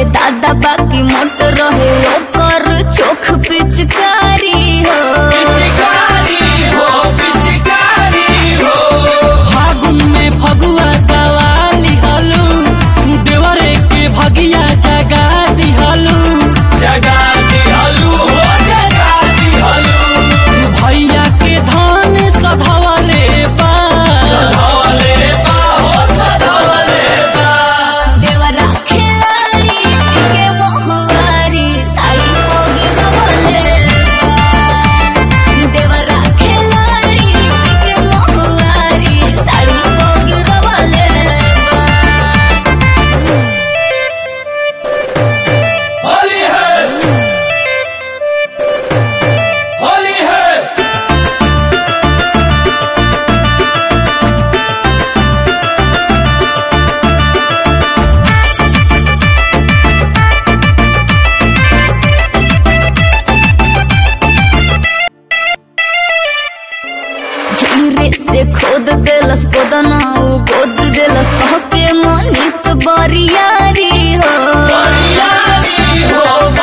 दादा बाकी मोट रहे ओकर चोख पिचकारी हो पिचकारी हो पिचकारी हो फागुन में फगुआ दवाली हलू देवरे के भगिया जगा दिहलू जगा दिहलू हो जगा दिहलू भैया के धान सधवले बा सधवले बा हो सधवले बा देवरा खिलाड़ी के मोहवारी साड़ी पोगी रवले देवरा खिलाड़ी के मोहवारी साड़ी पोगी रवले होली है होली है धीरे से खोद देलस कोदना उ गोद देलस कह के मनीष बरियारी हो बरियारी हो